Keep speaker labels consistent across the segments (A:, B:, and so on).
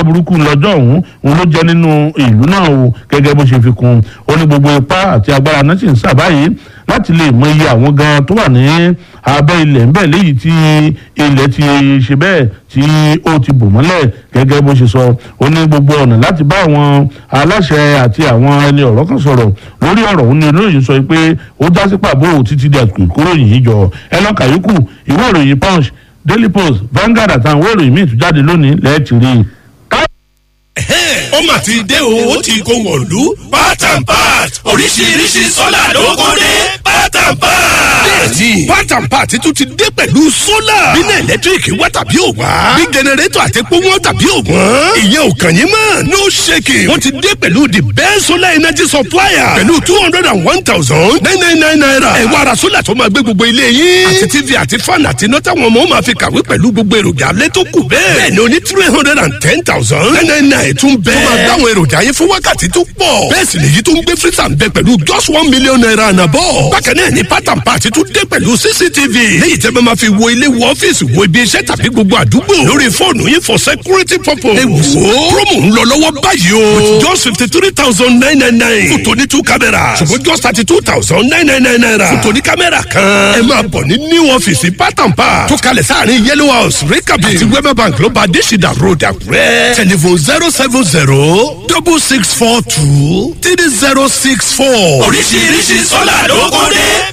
A: burúkú lọ́jọ́ ọ̀hún òun ló jẹ́ nínú ìlú náà o gẹ́gẹ́ bó ṣe fi kún ó ní gbogbo ipá àti agbára náà sì ń sà báyìí láti lè mọ iye àwọn gan tó wà ní abẹ́ ilẹ̀ ńbẹ̀ léyìí tí ilẹ̀ ti ṣe bẹ́ẹ̀ tí ó ti bò mọ́lẹ̀ gẹ́gẹ́ bó ṣe sọ ó ní gbogbo ọ̀nà láti bá àwọn aláṣẹ àti àwọn ẹni ọ̀rọ̀ kan sọ̀rọ̀ lórí ọ̀rọ̀ òun ni olóyè sọ pé ó dá sí pàbó títí di àsìkò ìkóròyìn yìí jọ ẹ lọ́ka yòókù ìwé ìròyìn punch daily post Vanguard àtàwọn ìwé ìròyìn míì tún jáde lónìí lẹ́ẹ̀tì rí i
B: ó mà ti dé o ó ti kó wọ̀lú part and part oríṣiríṣi sọ́là ló kó dé part and part. bẹ́ẹ̀ni part and part tún ti dé pẹ̀lú sólà. bínú ẹ̀lẹ́tíríkì wá tàbí ò wá. bí jẹnẹrétọ̀ àti epo wọn tàbí ò wọ́n. ìyẹn ò kàn yín mọ́ no shaking. wọ́n ti dé pẹ̀lú the best solar energy supplier. pẹ̀lú two hundred and one thousand nine nine nine naira. ẹ wá ra sólà tó máa gbé gbogbo ilé yín. àti tv àti fan àti iná táwọn ọmọ máa fi kàwé pẹ̀lú gbogbo èròjà alẹ́ tó kù bẹ́ẹ̀. bẹ́ẹ̀ni o ní three hundred and ten thousand nine nine nine tún bẹ́ẹ̀. tó máa dáwọn èròjà yẹn fún wákàtí tó pọ̀. bẹ́ẹ̀ sì lèyí tó ń gbé freezer ń bẹ pẹ̀lú just one million naira ànàbọ̀. bákan náà ni pátán pàtí tún dé pẹ̀lú cctv. léyìí tẹ́ bá máa fi wo ilé wo ọ́fíìsì wo ibi iṣẹ́ tàbí gbogbo àdúgbò. lórí fóònù yín for security purpose. ẹ wò ó promo ń lọ lọ́wọ́ báyìí o. with just fifty three thousand nine nine nine. fún tòní two cameras. ṣùgbọ́n just thirty two thousand nine nine nine naira. fún tòní kámẹ́rà kan. ẹ máa bọ̀ ní new ọ́fíìsì pátán pa. tó kalẹ̀ sáàrin yellow house rikabi àti wema bank ló bá adésìdá road àkúrẹ́. telephone zero seven zero double six four two three zero six four. oríṣiríṣi sọ́là ló kó dé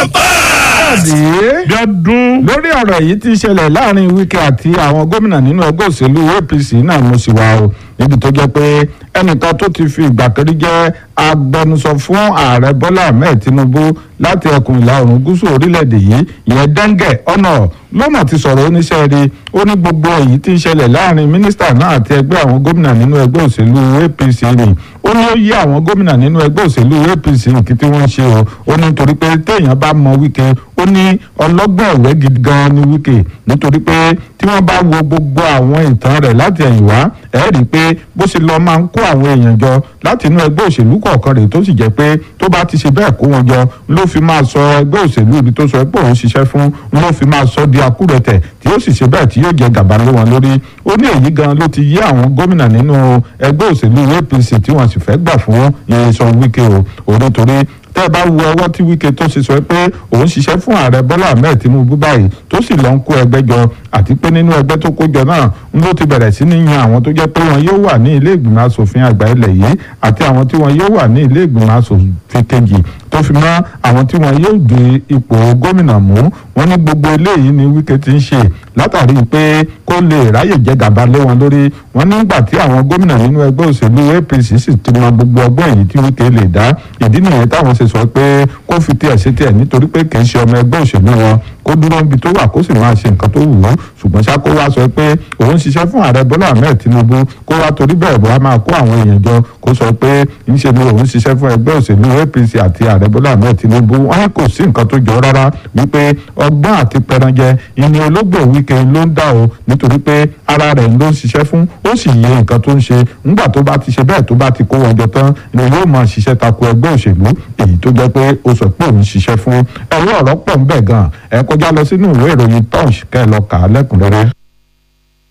B: pátápá.
C: bí ọdún lórí ọ̀rọ̀ yìí ti ṣẹlẹ̀ láàrin Wike àti àwọn gómìnà nínú ẹgbẹ́ òṣèlú APC náà mo sì wà o níbi tó jẹ́ pé ẹnìkan tó ti fi ìgbà kan rí jẹ́ agbẹnusọ fún ààrẹ Bọ́lá Ahmed Tinubu láti ẹkùn ìlà oòrùn gúúsù orílẹ̀-èdè yìí ìyẹn Denge ọ̀nà lọ́nà ti sọ̀rọ̀ oníṣẹ́ rí ó ní gbogbo èyí tí ń ṣẹlẹ̀ láàrin mínísítà náà àti ẹgbẹ́ àwọn gómìnà nínú ẹgbẹ́ òṣèlú APC ni ó ní ó yí àwọn gómìnà nínú ẹgbẹ́ òṣèlú APC kí tí wọ́n ṣe o ó ní nítorí pé téèyàn bá mọ Wike ó ní ọlọ́gbọ́n ẹ̀wẹ́ gidi gan ni Wike nítorí pé tí wọ́n bá wo gbogbo àwọn ìtàn rẹ̀ láti ẹ̀yìn wá ẹ̀ rí i pé bó ṣe lọ máa ń kó àwọn èèyàn jọ láti inú ẹgbẹ́ òṣèlú kọ̀ọ̀kan rẹ̀ tó sì jẹ́ pé tó bá ti ṣe bẹ́ẹ̀ kó wọn jọ ló fi máa sọ ẹgbẹ́ òṣèlú ibi tó sọ pé òun ṣiṣẹ́ fún ló fi máa sọ di akúrẹ̀tẹ̀ tí yóò sì ṣe bẹ́ẹ̀ tí yóò jẹ gàba lé wọn lórí ó ní èyí gan ló ti yí àwọn gómìnà nínú ẹgbẹ́ òṣèlú APC tí wọ́n sì fẹ́ gbà fún Nyesom Wike o òun nítorí tẹ́ ẹ bá wo ọwọ́ tí Wike tó ṣe sọ pé òun ṣiṣẹ́ fún ààrẹ Bọ́lá Ahmed Tinubu báyìí tó sì lọ ń kó ẹgbẹ́ jọ àti pé nínú ẹgbẹ́ tó kó jọ náà ń ló ti bẹ̀rẹ̀ sí ní yan àwọn tó jẹ́ pé wọn yóò wà ní ilé ìgbìmọ̀ asòfin àgbà ilẹ̀ yìí àti àwọn tí wọn yóò wà ní ilé ìgbìmọ̀ asòfin kejì tó fi mọ́ àwọn tí wọn yóò gbé ipò gómìnà mú wọn ní gbogbo eléyìí ni Wike ti ń ṣe látàrí pé kó lè ráyè jẹ gàba lé wọn lórí wọn nígbà tí àwọn gómìnà nínú ẹgbẹ́ òṣèlú APC sì ti mọ gbogbo ọgbọ́n èyí tí Wike lè dá ìdí nìyẹn táwọn ṣe sọ pé kó fi tiẹ̀ ṣe tiẹ̀ nítorí pé kì í ṣe ọmọ ẹgbẹ́ òṣèlú wọn kó dúró níbi tó wà kó sì máa ṣe nǹkan tó wù ú ṣùgbọ́n ṣá kó wá sọ pé òun ṣiṣẹ́ fún ààrẹ Bọ́lá Ahmed Tinubu kó wá torí bẹ́ẹ̀ bọ́ á máa kó àwọn èèyàn jọ kó sọ pé ńṣe ni òun ṣiṣẹ́ fún ẹgbẹ́ òṣèlú APC àti ààrẹ Bọ́lá Ahmed Tinubu wọn kò sí nǹkan tó jọ rárá wípé ọgbọ́n àti pẹranjẹ ìní ológbò Wike ló ń dà o nítorí pé ara rẹ̀ ló ń ṣiṣẹ́ fún ó sì yẹ nǹkan tó ń ṣe ńgbà tó bá ti ṣe bẹ́ẹ̀ tó bá ti kó wọn jọ tán ni yóò máa ṣiṣẹ́ tako ẹgbẹ́ òṣèlú èyí tó jẹ́ pé ó sọ pé òun ṣiṣẹ́ fún ẹ̀rọ ọ̀rọ̀ pọ̀ ń bẹ̀ gan ẹ kọjá lọ sínú ìwé ìròyìn punch kẹ́ ẹ lọ kà á lẹ́kùnrẹ́rẹ́.